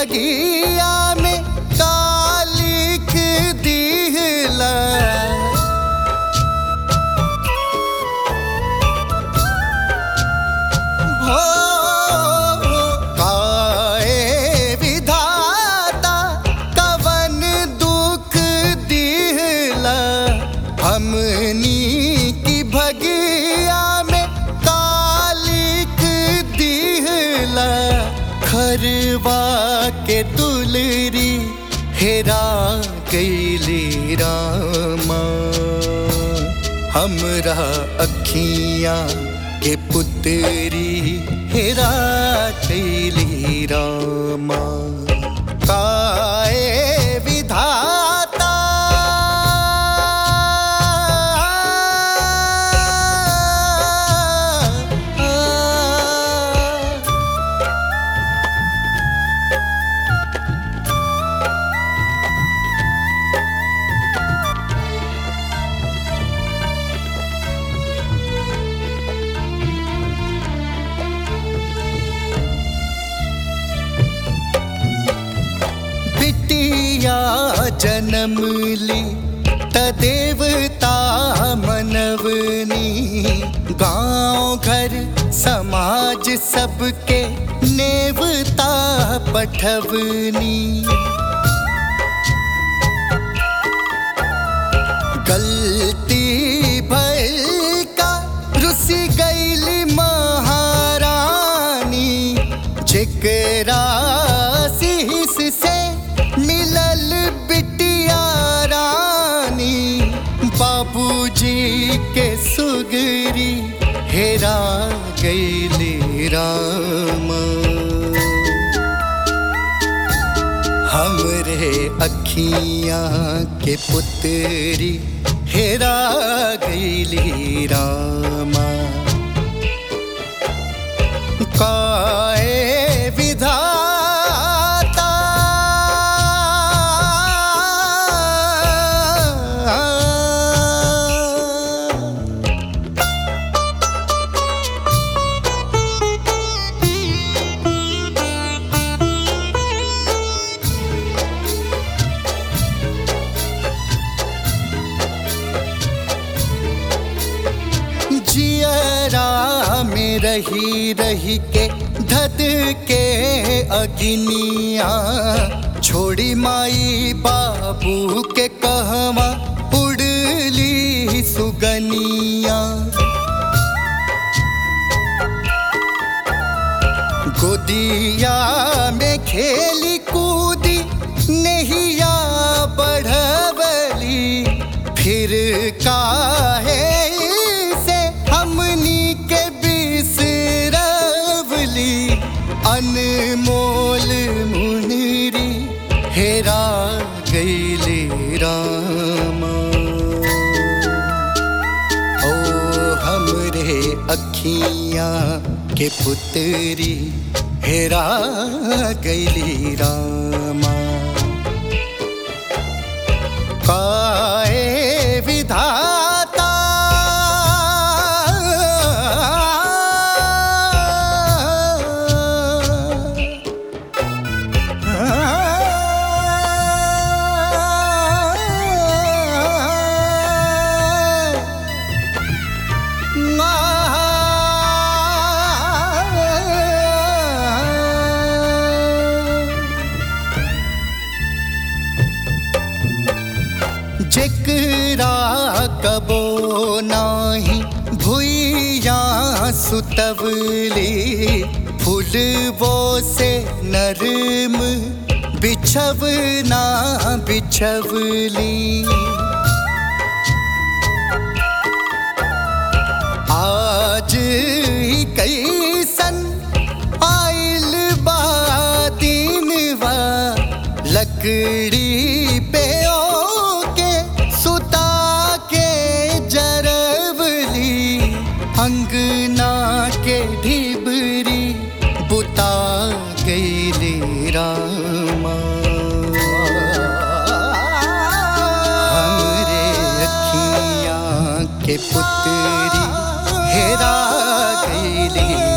भगिया में कालिक दिहला हो काए विधाता कवन दुख दिहला हमनी की भगिया में कालिक दिहला खरवा के दुलरी हेरा गईली रामा हमरा अखियां के पुतरी हेरा कैली रामा काए विधाता बिटिया जन्म ली त देवता मनवनी गांव घर समाज सबके नेवता पठवनी गलती भइल का रुसी गईली महारानी जेकरा शीस से मिलल बिटिया रानी बाबूजी के सुगरी हेरा गईली रामा हमरे अखियां के पुतरी हेरा गईली रामा काए विधाता जियरा में रही रही के धद के अग्निया छोड़ी माई बाबू के कहवा उड़ली सुगनिया गोदिया में खेली कूदी नहिया बढ़वली फिर काहे से हमनी के बिसरवली अनमोल मुनरी हेरा गईली रामा ओ हमरे अखियां के पुतरी हेरा गईली रामा काए विधाता जेकरा कबो नाही भुइया सुतवली फूलबो से नरम बिछवना बिछवली आज ही कैसन आइल बा दिनवा लकड़ी पे ओके सुता के जरवली अंगना के ढिबरी बुता गईली रामा हमरे अखियां के पुतरी हेरा गईली